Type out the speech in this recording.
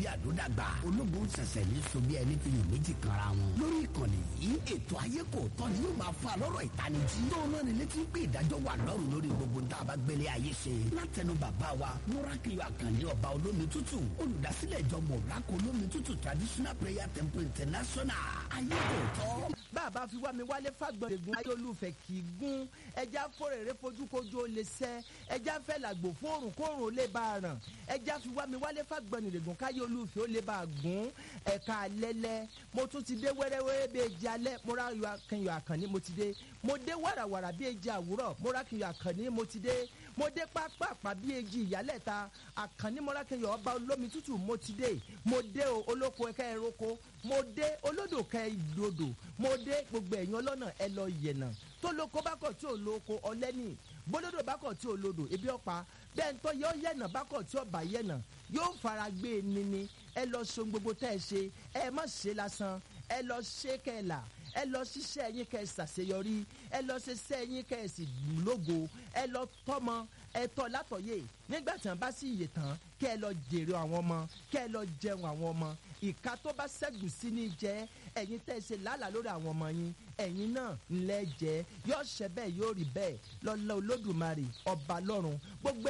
àdódàgbà ológun ṣẹ̀ṣẹ̀ ní so bí ẹni fi yàn méjì kanra wọn. lórí ìkànnì yìí ètò ayé kò tọ́ ni yóò máa fa lọ́rọ̀ ìtanijí. tó náà ní létí pé ìdájọ́ wà lọ́rùn lórí gbogbo tá a bá gbélé ayé ṣe. látẹnu bàbá wa múrákìlì àkànní ọba olómi tútù olùdásílẹ̀ ìjọ mọ̀rákò olómi tútù traditional prayer temple international ayé kò tọ́. bàbá fi wá mi wálé fàgbọ̀n egun ayé olùfẹ́ kì í gún ẹja fòrèrè fojúkojú ó lè sẹ́ ẹja fẹ́ làgbò fóòrùn kóòrùn ó lè bá a ràn ẹja fi wá mi wálé fàgbọ̀n ìrègùn káyé olùfẹ́ ó lè bá a gún ẹ̀ka alẹ́lẹ́ mo tún ti dé wẹ́rẹ́wẹ́rẹ́ bí eji alẹ́ mo rà yọ akẹ́yọ̀ àkànní mo ti dé mo dé wàràwàrà bí eji àwúrọ̀ mo rà kẹ́yọ̀ àkànní mo ti dé mo dé pápápá bí eji ìyálẹ̀ta àkànní mo rà kẹ́yọ̀ ọba olómi tútù mo ti dé mo dé o olóko ẹ̀kẹ́ ẹ̀rọ́kọ mo dé olódò kẹ́ ìdòdò mo dé gbogbo ẹ̀yìn ọlọ́nà ẹ lọ yẹ̀nà tó lóko bá kọ̀ tí ò lóko ọlẹ́nì bólódò bá kọ̀ tí ò lódò ebi ọ̀pá bẹ́ẹ̀ ń tọ́ yọ yẹ̀nà bá kọ̀ tí ò bá yẹ̀nà yóò fara gbé e nini ẹ lọ so gbogbo tẹ́ ẹ ṣe ẹ má ṣe lásán ẹ lọ ṣe kẹ́ẹ̀là ẹ lọ ṣiṣẹ́ yín kẹ́ ẹ ṣàṣeyọrí ẹ lọ ṣiṣẹ́ yín kẹ́ ẹ sì lógo ẹ lọ tọ́mọ ẹ tọ́ látọ̀yè nígbà tí wọ́n bá sì yè tán kẹ́ ẹ lọ jèrè àwọn ọmọ kẹ́ ẹ lọ jẹun àwọn ọmọ ìka tó bá ṣẹ́gun sí ní jẹ́ ẹ̀yin tẹ́ ẹ ṣe lálàá lórí àwọn ọmọ yín ẹ̀yin náà ńlẹ́ jẹ́ yóò ṣẹ bẹ́ẹ̀ yóò rí bẹ́ẹ̀ lọ́lọ́ olódùmarè ọba lọ́run gbogbo